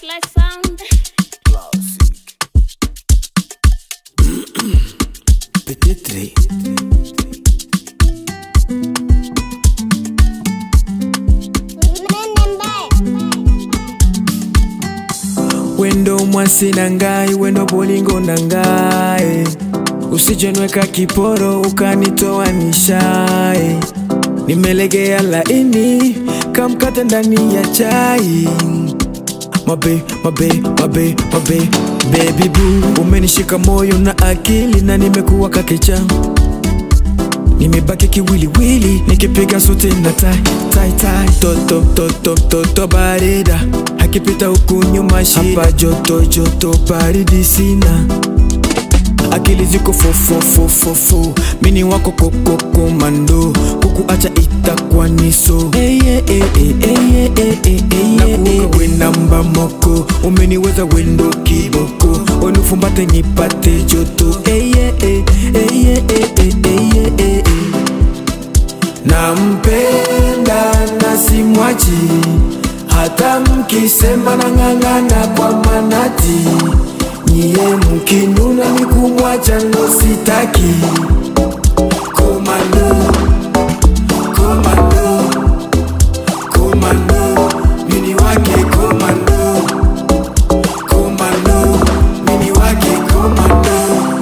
Flashlight sound. Peut-être. Wendo mwasi na ngai, wendo bolingo na ngai, usijenweka kiporo ukanitoa nishai, nimelegea laini kamkate ndani ya chai mabe mabe mabe mabe baby boo, umenishika moyo na akili na nimekuwa kakecha nimebaki kiwiliwili nikipiga suti na tai tai tai toto toto toto barida akipita huku nyuma shida hapa joto joto baridi sina akili ziko fofofofofo mini wako kokoko mando kukuacha itakuwa niso nakuoka we namba moko umeniweza wendo kiboko onufumbate nipate joto Ey, eh, eh, ey, eh, eh, eh, ey, eh, eh, eh. nampenda na simwachi hata mkisema na ng'ang'ana kwa manati nyie mkinuna ni kumwacha ndo sitaki komando komando komando mini wake komando komando mini wake komando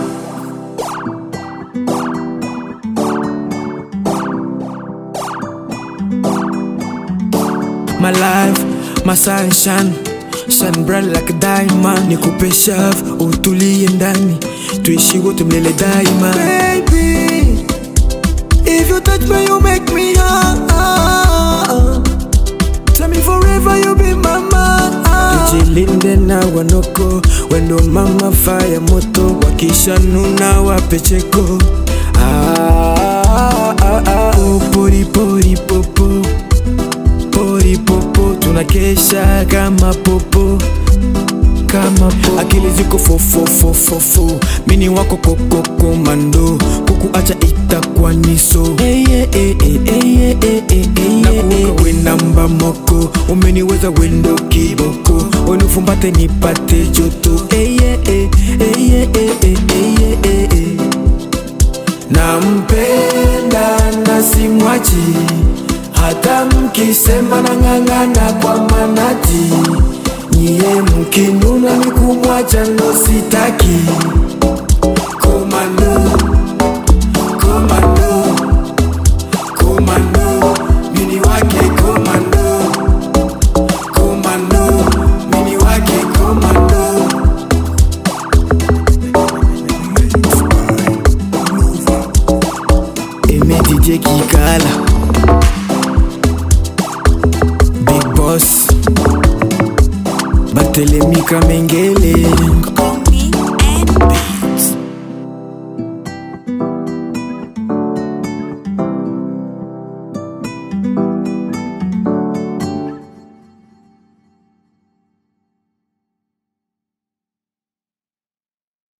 my life, my sunshine Shine bright like a diamond Nikupe shove, utulie ndani Tuishi wote mlele daima Baby, if you touch me you make me high Tell me forever you be my man Tujilinde na wanoko Wendo mama fire moto Wakisha nuna wapecheko ah, ah, ah. Oh, pori pori popo pori popo tunakesha kama popo kama popo akili ziko fofofofofo mini wako kokoko mando kukuacha itakuwa niso nakuoka we namba moko umeniweza wendo kiboko onufumbate nipate joto Ey, eh, eh, ey, eh, eh, eh, ey, eh, eh, eh. nampenda na simwachi hata mkisema na ng'ang'ana kwa manati nyie mkinuna ni kumwacha ndo sitaki komando komando komando mini wake komando komando mini wake komando Aimé DJ Kikala Big Boss Batelemi Kamengele